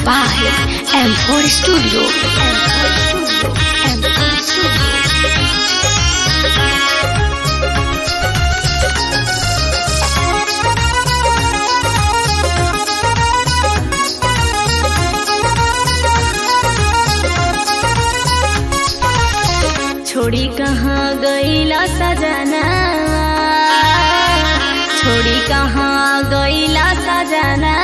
by M4 Studio. M4 Studio. M4 Studio. छोड़ी कहाँ गईला सजना छोड़ी कहाँ गईला सजना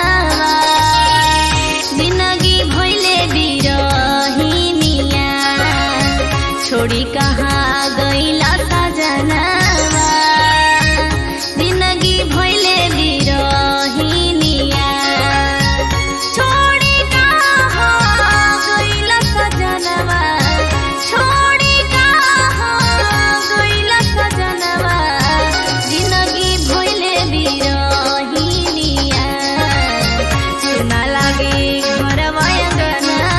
जिंदगी भइले बिरहिनिया छोड़ी कहाँ गईला सजना जिंदगी भइले बिरहिनिया छोड़ी कहाँ गईला सजनवा छोड़ी कहाँ गईला सजनवा जिंदगी भइले बिरहिनिया सुना लागे घरवा अंगना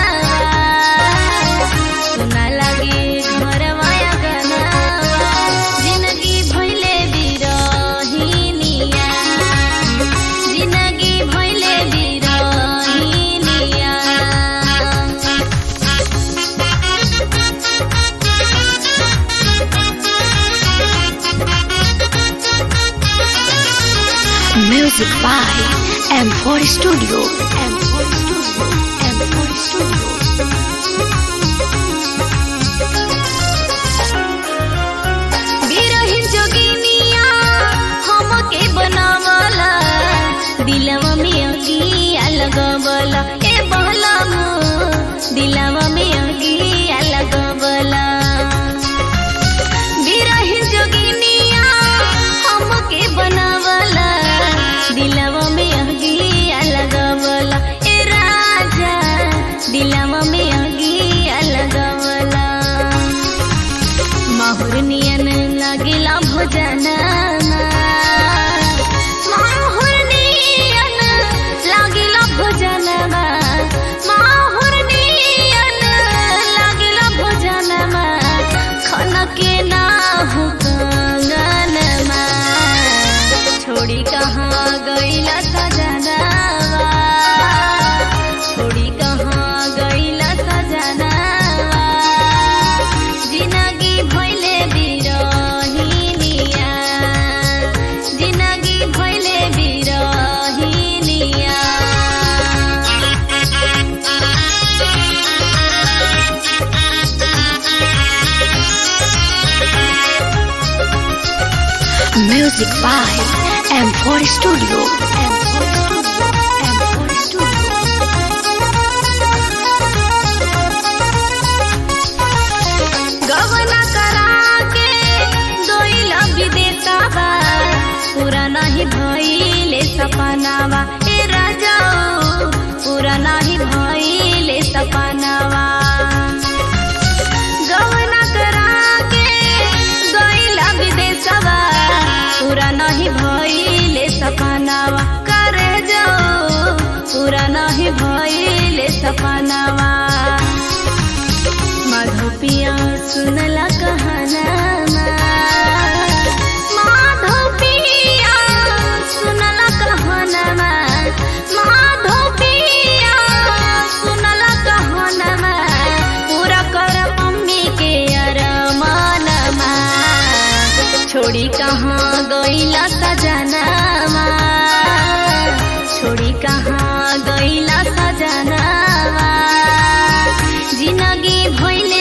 सुना लागे घरवा अंगना जिंदगी भइले बिरहिनिया जिंदगी भइले बिरहिनिया Music by M4 Studio. M4 Studio. M4 Studio. बिरहिन जोगिनिया हमके बनावला दिलवा में अगिया लगवला ए बहलम दिलवा में अगिया लगवला बिरहिन जोगिनिया हमके बनावला दिलवा में अगिया लगवला ए राजा दिलवा में अगिया लगवला माहुर नियन लागिला भोजन माहुर नियन लागिला भोजन माहुर नियन लागिला भोजन खाना के ना हो कंगनमा छोड़ी कहाँ गईला सजनवा छोड़ी कहाँ गईला सजनवा जिंदगी भइले बिरहिनिया जिंदगी भइले बिरहिनिया Music by M4 Studio. M4 Studio. M4 Studio. गवना करा के दोइला विदेशवा पूरा नहीं भइले सपनावा ए राजा पूरा नहीं भइले सपनावा गवना करा के दोइला विदेशवा पूरा नहीं भइले सपनावा करे जाओ पूरा नहीं भइले सपनावा माधोपिया सुनला कहनामा माधोपिया सुनला कहनामा माधोपिया सुनला कहनामा पूरा कर मम्मी के अरमानमा छोड़ी कहाँ गईला सजनामा छोड़ी कहाँ गईला सजनामा जिंदगी भइल